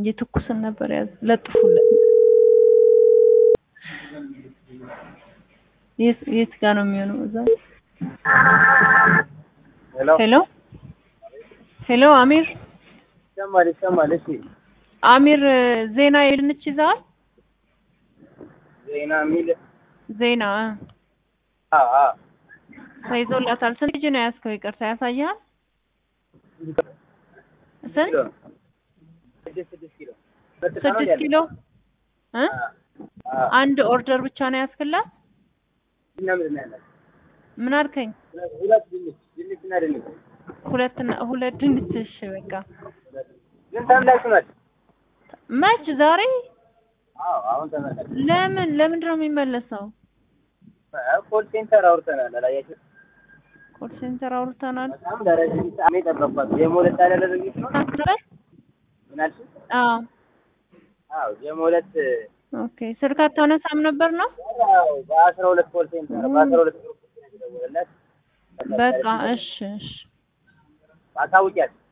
የትኩስን ነበር ያዝ ለጥፉለት። የት የት ጋር ነው የሚሆነው? እዛ ሄሎ ሄሎ ሄሎ አሚር ይሰማል ይሰማል። እሺ አሚር ዜና የድንች ይዘዋል? ዜና የሚል ዜና እ አ አ ተይዞላታል። ስንት ልጅ ነው ያዝከው? ይቅርታ ያሳያል። ስንት ኪሎ ነው? ስድስት ስድስት ኪሎ ስድስት ኪሎ እ አ አንድ ኦርደር ብቻ ነው ያዝክላት? እና ምንድን ነው ያላት? ምን አልከኝ? ሁለት ድንች ድንች እና ድንች ሁለት እና ሁለት ድንች። እሺ በቃ ግን ተመላሽ ናት። መች ዛሬ? አዎ አሁን ተመላሽ። ለምን ለምንድን ነው የሚመለሰው? ኮል ሴንተር አውርተናል። አላያችሁ? ኮል ሴንተር አውርተናል። በጣም ለረጅም ሰዓት የጠበቅኳት የሞለት ያደረገች ነው። ምን አልሽኝ? አዎ አዎ የሞለት ኦኬ። ስልክ አታነሳም ነበር ነው? ያው በአስራ ሁለት ኮል ሴንተር በአስራ ሁለት ግሩፕ ነው የደወለላት። በቃ እሺ እሺ አሳውቂያት